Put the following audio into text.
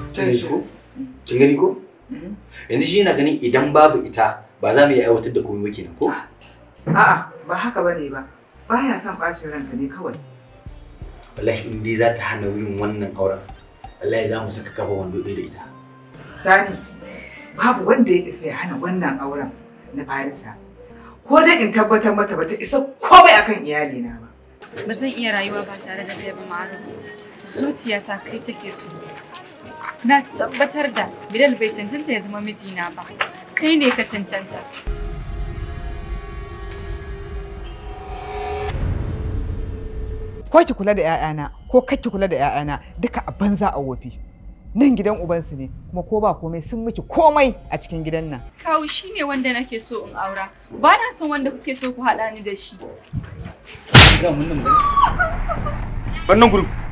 kin gani ko kin gani ko yanzu shi yana ganin idan babu ita ba za mu iya aiwatar da komai ba kenan ko A'a ba haka bane ba. Baya son ɓacin ranta ne kawai. wallahi in dai za ta hana yin wannan auren wallahi za mu saka kafa wando ɗaya da ita Sani, babu wanda ya isa ya hana wannan auren na Farisa. Ko dai in tabbatar mata bata isa komai akan iyalina ba. Ba zan iya rayuwa ba tare da kai ba ma'aruf. Zuciyata kai take so. Na tabbatar da Bilal bai cancanta ya zama mijina ba. Kai ne ka cancanta. ko ki kula da 'ya'yana ko kar ki kula da 'ya'yana duka a banza a wofi nan gidan ubansu ne kuma ko ba komai sun miki komai a cikin gidan nan Kawu shi ne wanda nake so in aura. Ba na son wanda kuke so ku haɗa ni da shi. wannan gurin